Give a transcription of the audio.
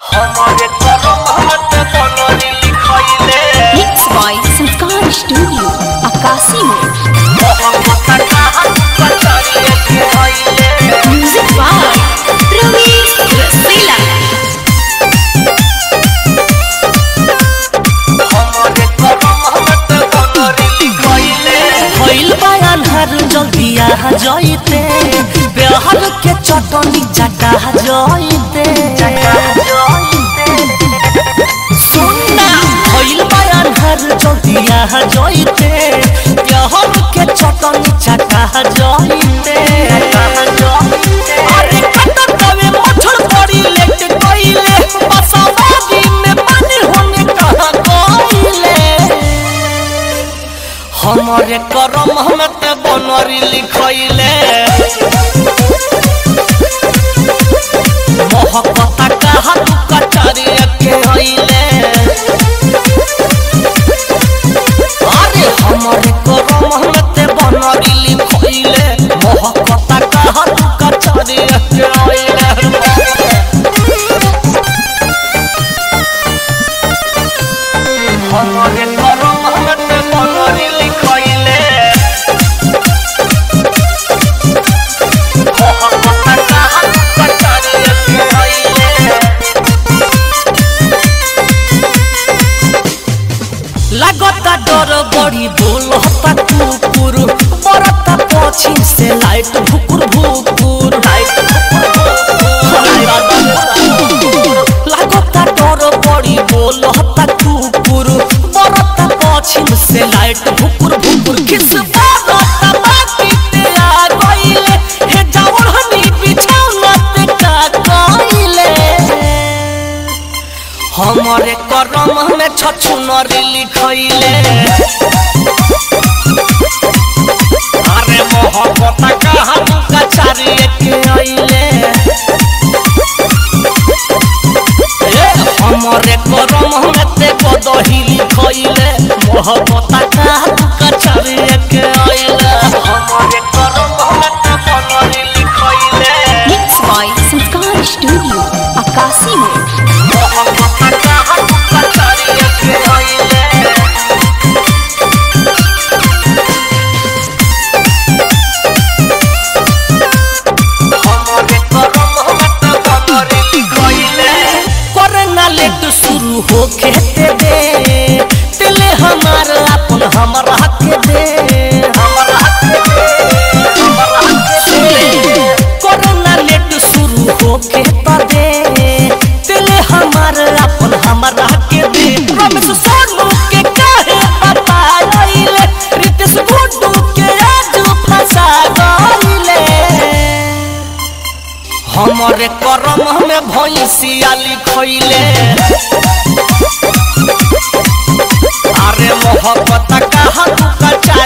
हमारे करम हाथ बनरी लिखैले Mixed by Sanskar Studio, Akasi Mode. मोहब्बत कहाँ कचरिए के हईले Music by Ramesh Rasela. हमारे करम हाथ बनरी लिखैले भइल बा अन्हार जल्दी आ जइते बिहार के चटनी चटा जइते सुनना भइल बा अन्हार जल्दी आ जइते बिहार के चटनी चटा जइते अरे कटा तवे मछड़ पड़ी लेट गइले बसावादी में पानी होने कहाँ गइले हमारे करम में ते बनरी लिखैले मोहब्बत कहा तू कचरी के हईले अरे हमारे करम में ते बनरी लिखैले मोहब्बत कहा तू कचरी के हईले हमारे करम हाथ बनरी लिखैले मोहब्बत कहाँ कचरिए के हईले लागता डर बड़ी बोलता कुकुर बरता पछिन से लाइट भुकुर भुकुर लागता डर बड़ी बोलता कुकुर बरता पछिन से लाइट भुकुर भुकुर किस बारता बाकी ते आ गइले हे जावड़ हनी बिछौना ते का गइले हमारे करम में छछु नरी लिखैले अरे मोहब्बत कहा तू कचारी के अइले ए, हमारे करम में ते बदही लिखैले मोहब्बत कहा तू कचारी के अइले हमारे करम हाथ बनरी लिखैले Mixed by Sanskar Studio, Akasi Mode. मोहब्बत कहाँ कचरिए के हईले हमारे करम हाथ बनरी लिखैले करना लेट शुरू हो खेते दे दिले हमार अपन हमरा के दे हमरा के दे हमरा के दे करना लेट शुरू हो खेता दे दिले हमार अपन हमरा के दे रमेश सोनू के काहे बताइले रितेश गुड्डू के आज फंसा गइले हमारे करम में भैंसिया लिखैले अरे मोहब्बत कहा तू कचा